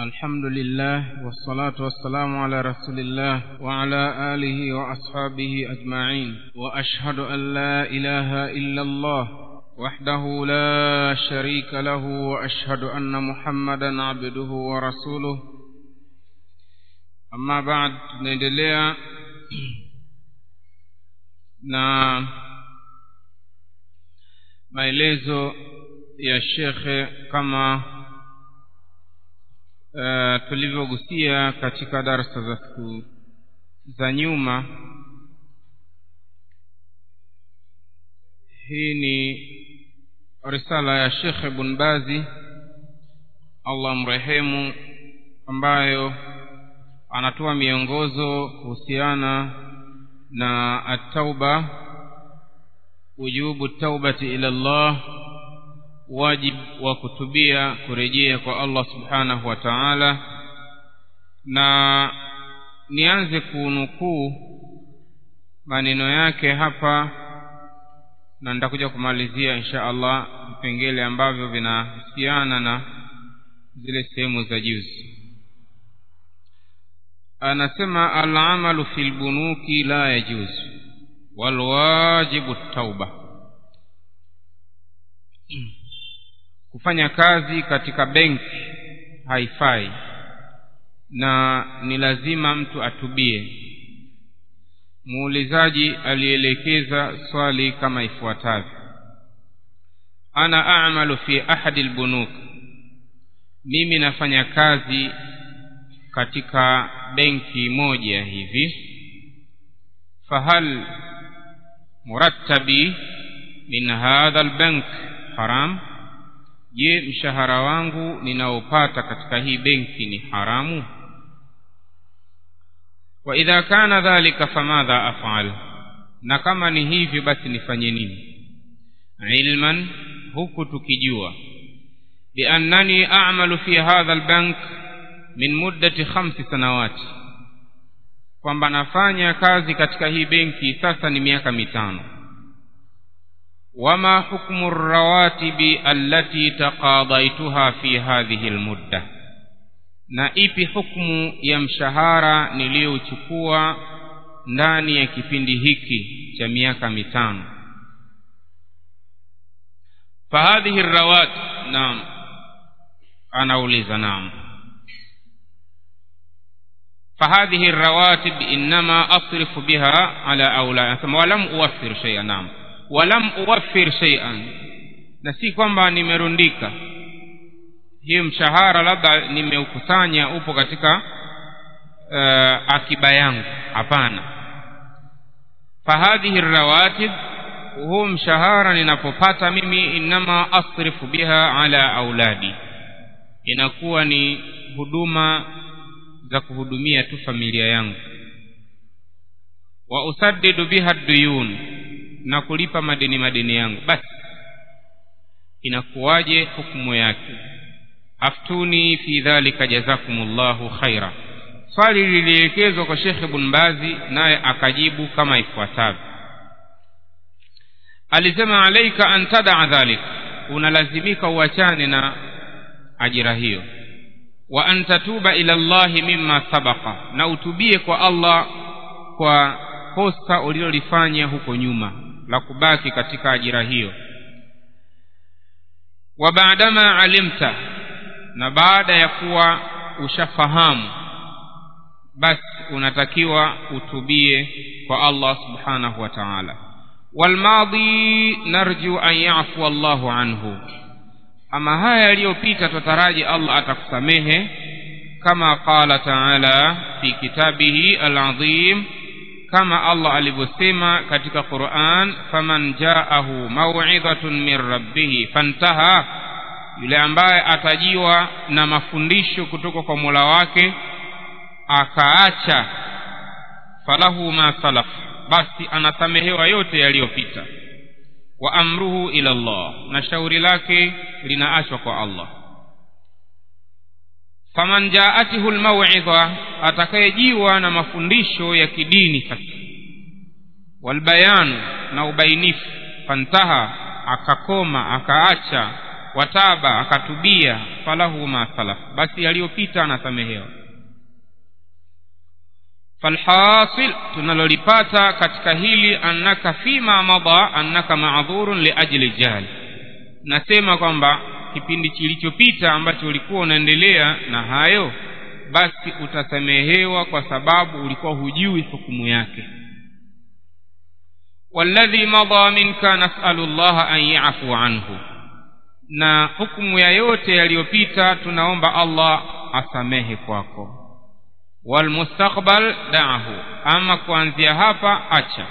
الحمد لله والصلاة والسلام على رسول الله وعلى آله وأصحابه أجمعين وأشهد أن لا إله إلا الله وحده لا شريك له وأشهد أن محمدا عبده ورسوله أما بعد tunaendelea na maelezo ya shekhe kama uh, tulivyogusia katika darsa za siku za nyuma hii ni risala ya shekhe ibn bazi allah mrehemu ambayo anatoa miongozo kuhusiana na atauba wujubu taubati ila llah wajib wa kutubia kurejea kwa allah subhanahu wa taala na nianze kunukuu maneno yake hapa na nitakuja kumalizia insha allah vipengele ambavyo vinahusiana na zile sehemu za juzi anasema alamalu fi lbunuki la yajuzu walwajibu tauba kufanya kazi katika benki haifai na ni lazima mtu atubie muulizaji alielekeza swali kama ifuatavyo ana amalu fi ahadi lbunuk mimi nafanya kazi katika benki moja hivi fahal murattabi min hadha albank haram je mshahara wangu ninaopata katika hii benki ni haramu wa idha kana dhalika famadha afal na kama ni hivyo basi nifanye nini ilman huku tukijua biannani amalu fi hadha albank min muddati khamsi sanawati kwamba nafanya kazi katika hii benki sasa ni miaka mitano wama hukmu rawatibi allati taqadaituha fi hadhihi lmudda na ipi hukmu ya mshahara niliyouchukua ndani ya kipindi hiki cha miaka mitano fahadhihi rawat naam anauliza naam فهذه الرواتب إنما أصرف بها على أولاد ولم أوفر شيئا نعم ولم أوفر شيئا na si kwamba nimerundika hiyo mshahara labda nimeukusanya upo katika uh, akiba yangu hapana fahadhihi rawatib huu mshahara ninapopata mimi inama asrifu biha ala auladi inakuwa ni huduma za kuhudumia tu familia yangu wa usaddidu biha duyun na kulipa madeni madeni yangu basi inakuwaje hukumu yake aftuni fi dhalika jazakumullahu khaira swali lilielekezwa kwa shekhe ibn bazi naye akajibu kama ifuatavyo alisema alaika an tadaa dhalik unalazimika uachane na ajira hiyo wa an tatuba ila llahi mimma sabaqa na utubie kwa allah kwa kosa ulilolifanya huko nyuma la kubaki katika ajira hiyo wa baadama alimta na baada ya kuwa ushafahamu basi unatakiwa utubie kwa allah subhanahu wa taala walmadhi narju an yafua allahu anhu ama haya yaliyopita twataraji allah atakusamehe kama qala taala fi kitabihi alazim kama allah alivyosema katika quran faman jaahu mauidhatun min rabbihi fantaha yule ambaye atajiwa na mafundisho kutoka kwa mola wake akaacha falahu ma salaf basi anasamehewa yote yaliyopita wa amruhu ila Allah na shauri lake linaachwa kwa Allah faman jaatihu almaw'idha atakayejiwa na mafundisho ya kidini sasa walbayanu na ubainifu fantaha akakoma akaacha wataba akatubia falahu ma salaf basi yaliyopita anasamehewa falhasil tunalolipata katika hili annaka fima mada annaka maadhurun liajli jahli nasema kwamba kipindi kilichopita ambacho ulikuwa unaendelea na hayo basi utasamehewa kwa sababu ulikuwa hujui hukumu yake walladhi madha minka nasalu llaha an yafu anhu na hukumu ya yote yaliyopita tunaomba allah asamehe kwako walmustakbal daahu ama kuanzia hapa acha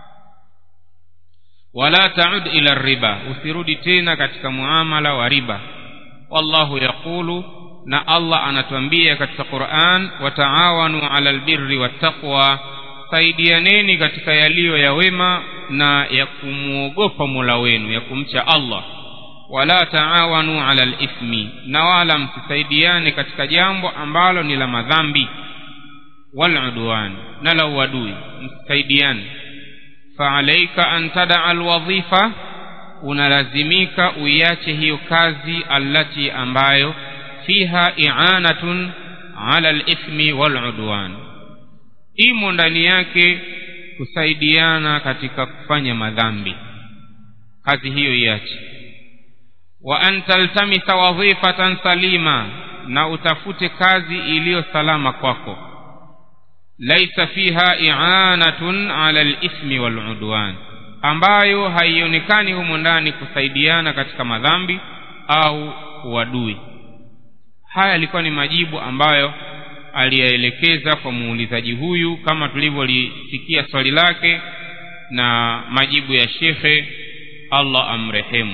wala taud ila riba usirudi tena katika muamala wa riba wallahu yaqulu na allah anatuambia katika quran wataawanu ala albirri wattaqwa saidianeni katika yaliyo ya wema na ya kumwogopa mola wenu ya kumcha allah wala taawanu ala lithmi na wala msisaidiane katika jambo ambalo ni la madhambi waludwan na la uadui msisaidiane faalaika an tadaa alwadhifa unalazimika uiache hiyo kazi allati ambayo fiha i'anatun ala alithmi waludwan imo ndani yake kusaidiana katika kufanya madhambi kazi hiyo iache wa an taltamisa wadhifatan salima na utafute kazi iliyo salama kwako laisa fiha i'anatun ala alithmi waludwan ambayo haionekani humo ndani kusaidiana katika madhambi au uadui haya yalikuwa ni majibu ambayo aliyaelekeza kwa muulizaji huyu kama tulivyolisikia swali lake na majibu ya shekhe allah amrehemu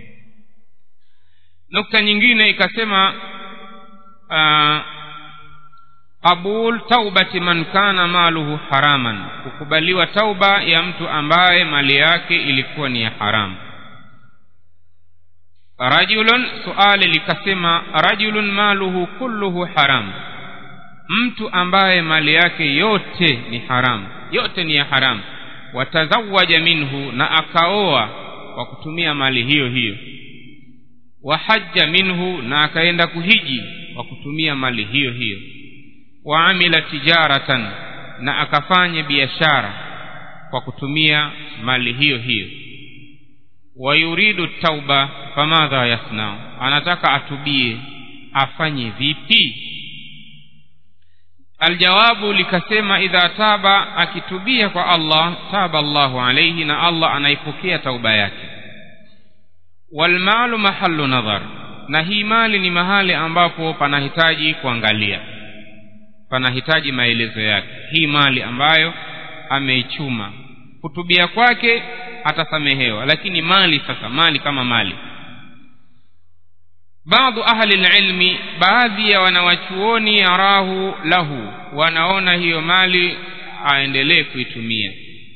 nukta nyingine ikasema uh, qabul taubati man kana maluhu haraman kukubaliwa tauba ya mtu ambaye mali yake ilikuwa ni ya haramu rajulun suali likasema rajulun maluhu kulluhu haram mtu ambaye mali yake yote ni haramu yote ni ya haramu watazawaja minhu na akaoa kwa kutumia mali hiyo hiyo wahaja minhu na akaenda kuhiji kwa kutumia mali hiyo hiyo waamila tijaratan na akafanya biashara kwa kutumia mali hiyo hiyo wayuridu tauba famadha yasnau anataka atubie afanye vipi aljawabu likasema idha taba akitubia kwa allah taba allahu alaihi na allah anaipokea tauba yake walmalu mahalu nadhar na hii mali ni mahali ambapo panahitaji kuangalia panahitaji maelezo yake hii mali ambayo ameichuma kutubia kwake atasamehewa lakini mali sasa mali kama mali baadhi ahli lilmi baadhi ya wanawachuoni yarahu lahu wanaona hiyo mali aendelee kuitumia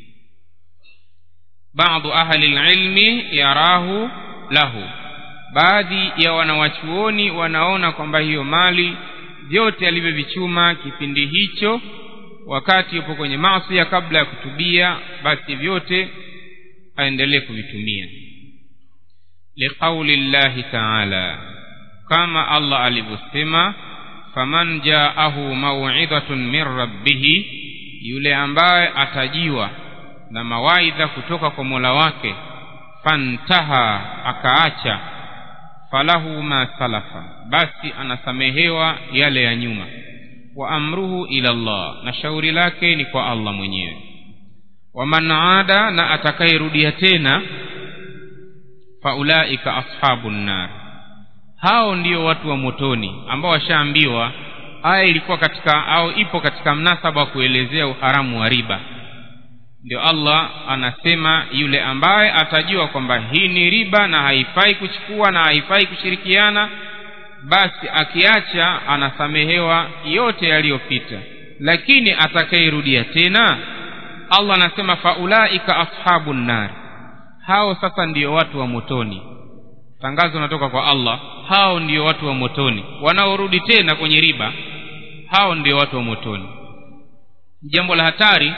baadhi ahli lilmi yarahu lahu baadhi ya wanawachuoni wanaona kwamba hiyo mali vyote alivyovichuma kipindi hicho wakati yupo kwenye masia kabla ya kutubia basi vyote aendelee kuvitumia liqauli llahi taala kama allah alivyosema faman jaahu mauidhatun min rabbihi yule ambaye atajiwa na mawaidha kutoka kwa mola wake fantaha akaacha falahu ma salafa basi anasamehewa yale ya nyuma wa amruhu ila llah na shauri lake ni kwa allah mwenyewe waman ada na atakayerudia tena faulaika ashabu nnar hao ndio watu wa motoni ambao washaambiwa aya ilikuwa katika au ipo katika mnasaba wa kuelezea uharamu wa riba ndio allah anasema yule ambaye atajua kwamba hii ni riba na haifai kuchukua na haifai kushirikiana basi akiacha anasamehewa yote yaliyopita lakini atakayerudia tena allah anasema faulaika ashabu nnari hao sasa ndiyo watu wa motoni tangazo natoka kwa allah hao ndiyo watu wa motoni wanaorudi tena kwenye riba hao ndio watu wa motoni jambo la hatari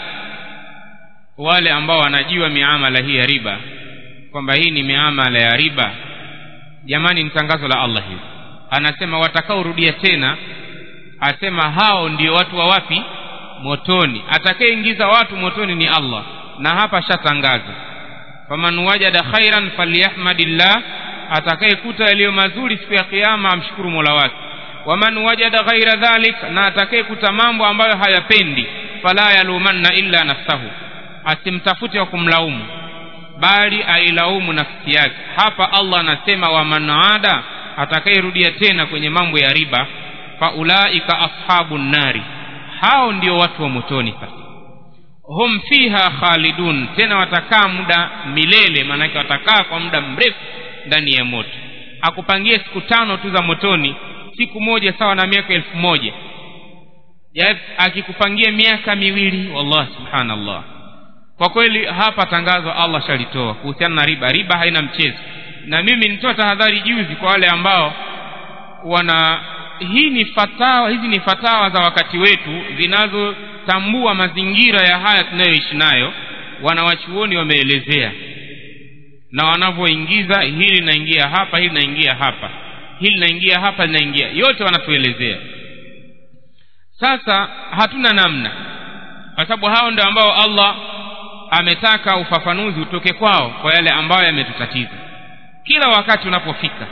wale ambao wanajua miamala hii ya riba kwamba hii ni miamala ya riba jamani ni tangazo la allah hili anasema watakaorudia tena asema hao ndio watu wa wapi motoni atakayeingiza watu motoni ni allah na hapa shatangaza faman wajada khairan falyahmadillah atakayekuta yaliyo mazuri siku ya kiama amshukuru mola wake waman wajada ghaira dhalik na atakayekuta mambo ambayo hayapendi fala yalumanna illa nafsahu asimtafute wa kumlaumu bali ailaumu nafsi yake hapa allah anasema waman ada atakayerudia tena kwenye mambo ya riba faulaika ashabu nnari hao ndio watu wa motoni sasa hum fiha khalidun tena watakaa muda milele maanake watakaa kwa muda mrefu ndani ya moto akupangie siku tano tu za motoni siku moja sawa na miaka elfu moja ya akikupangia miaka miwili wallah subhanallah kwa kweli hapa tangazo allah shalitoa kuhusiana na riba riba haina mchezo na mimi nitoa tahadhari juzi kwa wale ambao wana hii ni fatawa hizi ni fatawa za wakati wetu zinazotambua mazingira ya haya tunayoishi nayo wanawachuoni wameelezea na wanavyoingiza hili linaingia hapa hili linaingia hapa hili linaingia hapa linaingia yote wanatuelezea sasa hatuna namna kwa sababu hao ndio ambao allah ametaka ufafanuzi utoke kwao kwa yale ambayo yametutatiza kila wakati unapofika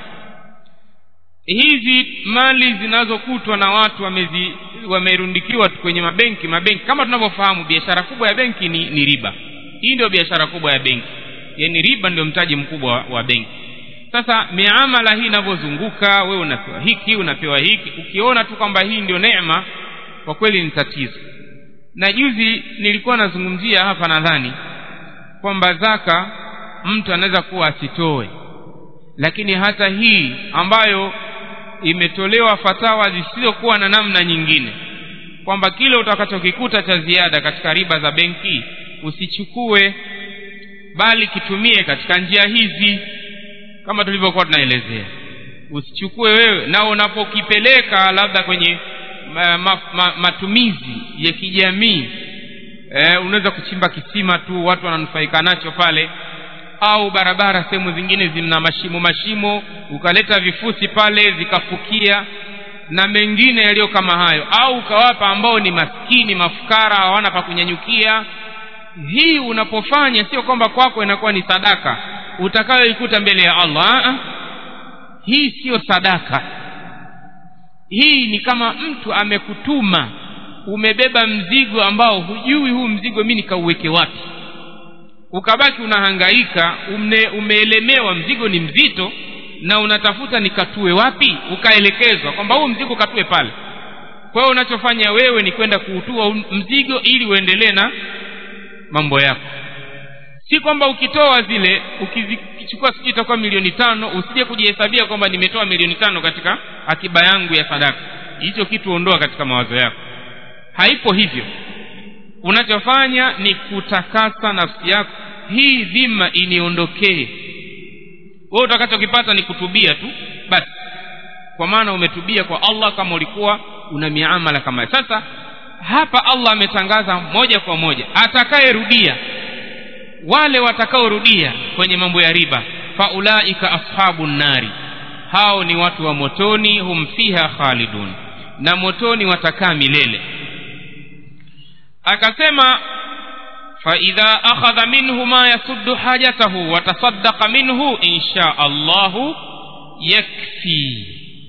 hizi mali zinazokutwa na watu wamezi wamerundikiwa kwenye mabenki mabenki kama tunavyofahamu biashara kubwa ya benki ni, ni riba hii ndio biashara kubwa ya benki yaani riba ndio mtaji mkubwa wa, wa benki sasa miamala hii inavyozunguka wewe unapewa hiki unapewa hiki ukiona tu kwamba hii ndio neema kwa kweli ni tatizo na juzi nilikuwa nazungumzia hapa nadhani kwamba zaka mtu anaweza kuwa asitoe lakini hata hii ambayo imetolewa fatawa zisizokuwa na namna nyingine kwamba kile utakachokikuta cha ziada katika riba za benki usichukue bali kitumie katika njia hizi kama tulivyokuwa tunaelezea usichukue wewe na unapokipeleka labda kwenye ma, ma, ma, matumizi ya kijamii e, unaweza kuchimba kisima tu watu wananufaika nacho pale au barabara sehemu zingine zina mashimo mashimo ukaleta vifusi pale vikafukia na mengine yaliyo kama hayo au ukawapa ambao ni maskini mafukara hawana pa kunyanyukia hii unapofanya sio kwamba kwako inakuwa ni sadaka utakayoikuta mbele ya allah Aa, hii siyo sadaka hii ni kama mtu amekutuma umebeba mzigo ambao hujui huu mzigo mi nikauweke wapi ukabaki unahangaika umne, umeelemewa mzigo ni mzito na unatafuta nikatue wapi ukaelekezwa kwamba huu mzigo katue pale kwa hiyo unachofanya wewe ni kwenda kuutua mzigo ili uendelee na mambo yako si kwamba ukitoa zile ukichukua sijui itakuwa milioni tano usije kujihesabia kwamba nimetoa milioni tano katika akiba yangu ya sadaka hicho kitu ondoa katika mawazo yako haipo hivyo unachofanya ni kutakasa nafsi yako hii dhima iniondokee wewe utakachokipata ni kutubia tu basi kwa maana umetubia kwa allah kama ulikuwa una miamala kama sasa hapa allah ametangaza moja kwa moja atakayerudia wale watakaorudia kwenye mambo ya riba faulaika ashabu nnari hao ni watu wa motoni hum fiha khalidun na motoni watakaa milele akasema faidha akhadha minhu ma yasuddu hajatahu watasaddaqa minhu insha allahu yakfi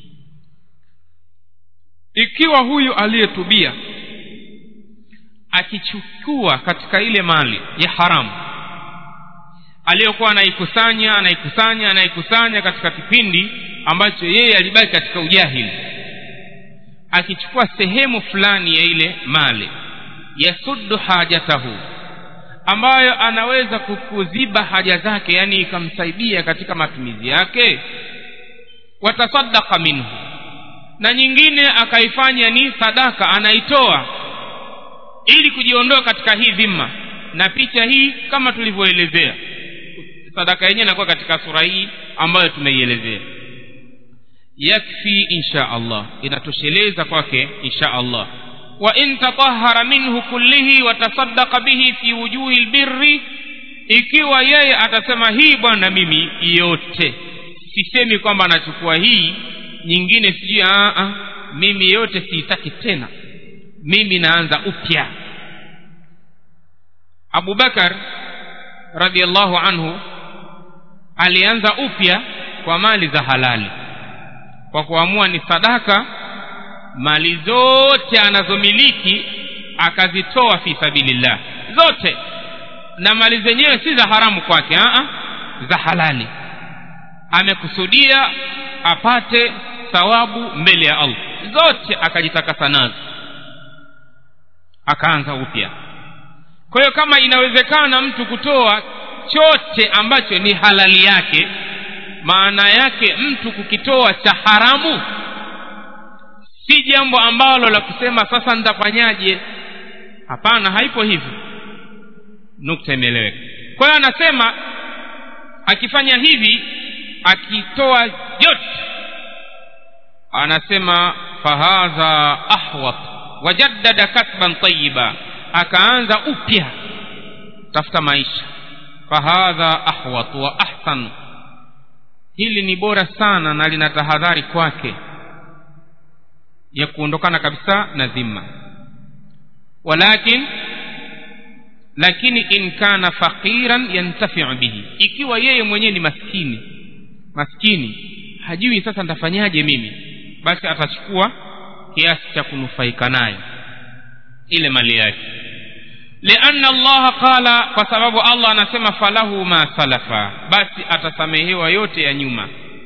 ikiwa huyu aliyetubia akichukua katika ile mali ya haramu aliyokuwa anaikusanya anaikusanya anaikusanya katika kipindi ambacho yeye alibaki katika ujahili akichukua sehemu fulani ya ile mali yasuddu hajatahu ambayo anaweza kuziba haja zake yani ikamsaidia katika matumizi yake watasadaka minhu na nyingine akaifanya ni sadaka anaitoa ili kujiondoa katika hii dhima na picha hii kama tulivyoelezea sadaka yenyewe inakuwa katika sura hii ambayo tumeielezea yakfi insha allah inatosheleza kwake insha allah wa in tatahara minhu kullihi watasaddaqa bihi fi wujuhi lbirri ikiwa yeye atasema hii bwana mimi yote sisemi kwamba anachukua hii nyingine sijui mimi yote siitaki tena mimi naanza upya abubakar radiallahu anhu alianza upya kwa mali za halali kwa kuamua ni sadaka mali zote anazomiliki akazitoa fi sabilillah zote na mali zenyewe si za haramu kwake za halali amekusudia apate thawabu mbele ya allah zote akajitakasa nazo akaanza upya kwa hiyo kama inawezekana mtu kutoa chote ambacho ni halali yake maana yake mtu kukitoa cha haramu si jambo ambalo la kusema sasa nitafanyaje hapana haipo hivyo nukta imeeleweka kwa hiyo anasema akifanya hivi akitoa yote anasema fahadha ahwat wajaddada kasban tayiba akaanza upya tafuta maisha fahadha ahwat wa ahsan hili ni bora sana na lina tahadhari kwake ya kuondokana kabisa na dhima walakin lakini in kana faqiran yantafiu bihi ikiwa yeye mwenyewe ni maskini maskini hajui sasa nitafanyaje mimi basi atachukua kiasi cha kunufaika nayo ile mali yake lianna allaha qala kwa sababu allah anasema falahu ma salafa basi atasamehewa yote ya nyuma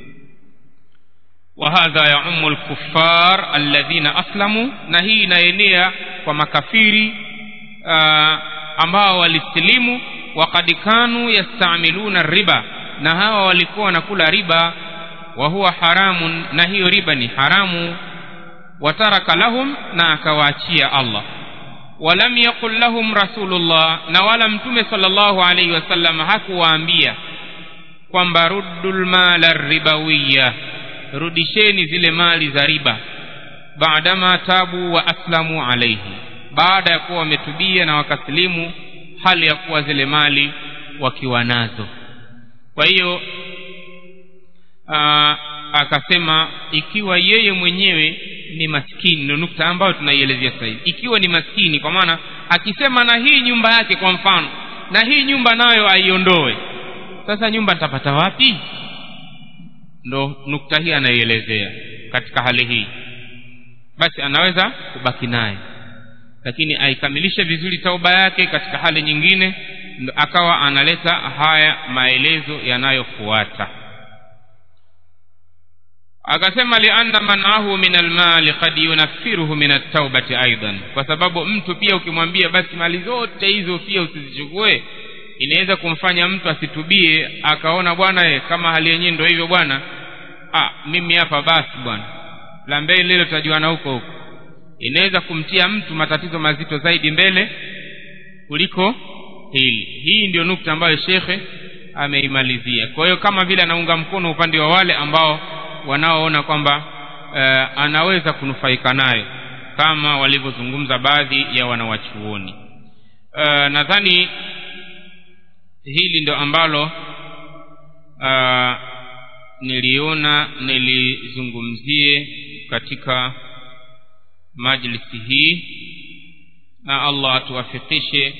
وهذا يعم الكفار الذين أسلموا نهي inaenea kwa makafiri uh, ambao walisilimu وقد كانوا يستعملون الربا na hawa walikuwa wanakula riba wa huwa haramun na hiyo riba ni haramu wataraka lahum na akawaachia Allah walam yaqul lahum rasulullah na wala mtume sallallahu alaihi wasallam hakuwaambia kwamba ruddul mala ribawiya rudisheni zile mali za riba baadama tabu wa aslamu alaihi baada ya kuwa wametubia na wakasilimu hali ya kuwa zile mali wakiwa nazo kwa hiyo akasema ikiwa yeye mwenyewe ni maskini ndio nukta ambayo tunaielezea sasa hivi ikiwa ni maskini kwa maana akisema na hii nyumba yake kwa mfano na hii nyumba nayo aiondoe sasa nyumba nitapata wapi ndo nukta hii anaielezea katika hali hii basi anaweza kubaki naye lakini aikamilishe vizuri tauba yake katika hali nyingine ndo akawa analeta haya maelezo yanayofuata akasema lianna manahu min almali kad yunaffiruhu min at-taubati aidan kwa sababu mtu pia ukimwambia basi mali zote hizo pia usizichukue inaweza kumfanya mtu asitubie akaona bwana kama hali yenyewe ndio hivyo bwana ah mimi hapa basi bwana la mbele lile tutajuana huko huko inaweza kumtia mtu matatizo mazito zaidi mbele kuliko hili hii ndio nukta ambayo shekhe ameimalizia kwa hiyo kama vile anaunga mkono upande wa wale ambao wanaoona kwamba uh, anaweza kunufaika nayo kama walivyozungumza baadhi ya wanawachuoni uh, nadhani hili ndio ambalo uh, niliona nilizungumzie katika majlisi hii na allah atuwafikishe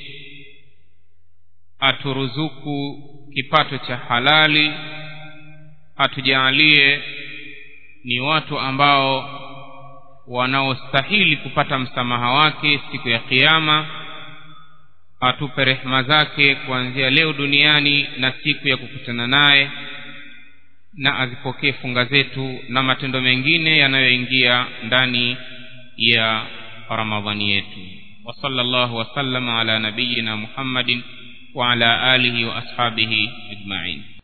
aturuzuku kipato cha halali atujaalie ni watu ambao wanaostahili kupata msamaha wake siku ya kiama atupe rehema zake kuanzia leo duniani na siku ya kukutana naye na azipokee funga zetu na matendo mengine yanayoingia ndani ya ramadhani yetu wa sallallahu wasallama ala nabiyina muhammadin wa ala alihi wa ashabihi ajmain